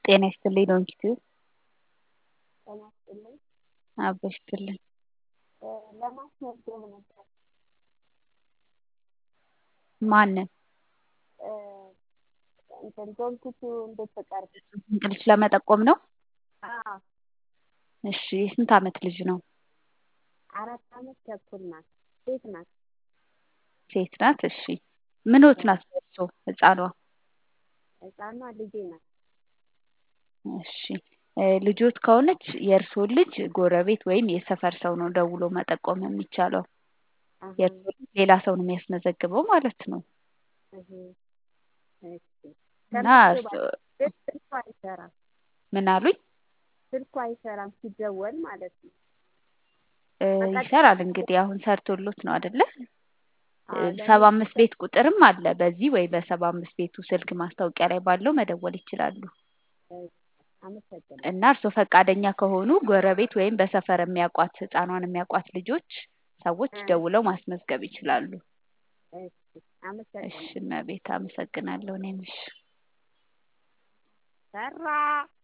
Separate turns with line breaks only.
ጤና ይስጥልኝ ዶንኪቲዩብ
ጤና ይስጥልኝ።
አብሮ ይስጥልን።
ለማስመዝገብ ነበር።
ማንን?
እንትን ዶንኪቲዩብ እንድትቀርብ።
እንቅልፍ ለመጠቆም ነው?
አዎ
እሺ የስንት ዓመት ልጅ ነው?
አራት ዓመት ተኩል ናት። ሴት ናት።
ሴት ናት። እሺ ምኖት ናት እርሶ ህፃኗ?
ህፃኗ ልጄ ናት።
እሺ ልጆት ከሆነች የእርስዎን ልጅ ጎረቤት ወይም የሰፈር ሰው ነው ደውሎ መጠቆም የሚቻለው።
አሀ፣
የእርስዎ ልጅ ሌላ ሰው ነው የሚያስመዘግበው ማለት ነው።
እህ፣ እሺ።
እና
ተመዝግቧል፣
እርሶ-
ግን ስልኩ አይሰራም።
ምን አሉኝ?
ስልኩ አይሰራም ሲደወል ማለት ነው።
እ፣
በቀጥታ
ይሰራል እንግዲህ አሁን ሰርቶሎት ነው አይደለ?
አዎ፣ ለእኔ
ሰባ አምስት ቤት ቁጥርም አለ። በዚህ ወይ በሰባ አምስት ቤቱ ስልክ ማስታወቂያ ላይ ባለው መደወል ይችላሉ።
አመሰግናለሁ።
እና እርስዎ ፈቃደኛ ከሆኑ ጎረቤት ወይም በሰፈር የሚያውቋት ህፃኗን የሚያውቋት ልጆች ሰዎች
እ፣
ደውለው ማስመዝገብ ይችላሉ።
እሺ፣
እሺ
አመሰግናለሁ።
እመቤት አመሰግናለሁ። እኔም እሺ
ሰራ